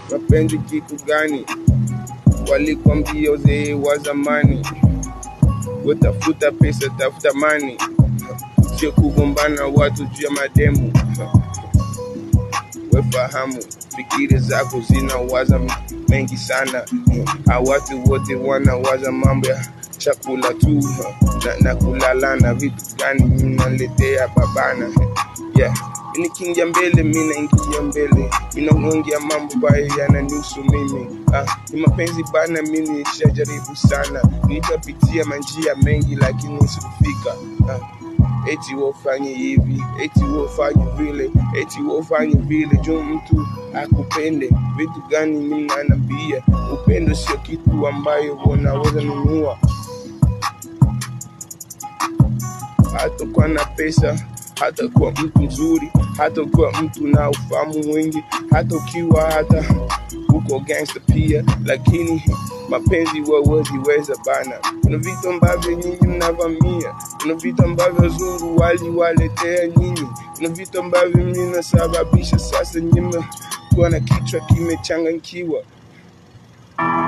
mapenzi kitu gani? Walikwambia uzee wa zamani, watafuta pesa, tafuta mani, sio kugombana watu juu ya mademu. Wefahamu fikiri zako zinawaza mengi sana, hawa watu wote wanawaza mambo ya chakula tu na, na kulalana. Vitu gani mnaletea babana? Yeah. Nikiingia mbele mi naingia mbele, inaongea mambo ambayo yananihusu mimi. Ah, ni mapenzi bana, mi nishajaribu sana, nitapitia manjia mengi lakini sikufika. Ah, eti wafanye hivi, eti wafanye vile, eti wafanye vile, juu mtu akupende. Vitu gani mimi nanambia, upendo sio kitu ambayo unaweza nunua, hata kwa na pesa hata kuwa mtu mzuri, hata kuwa mtu na ufahamu mwingi, hata ukiwa hata uko gangster pia, lakini mapenzi waweziweza bana. Kuna vitu ambavyo nyinyi mnavamia, kuna vitu ambavyo wazungu waliwaletea nyinyi, kuna vitu ambavyo mnasababisha sasa nyinyi kuwa na kichwa kimechanganyikiwa.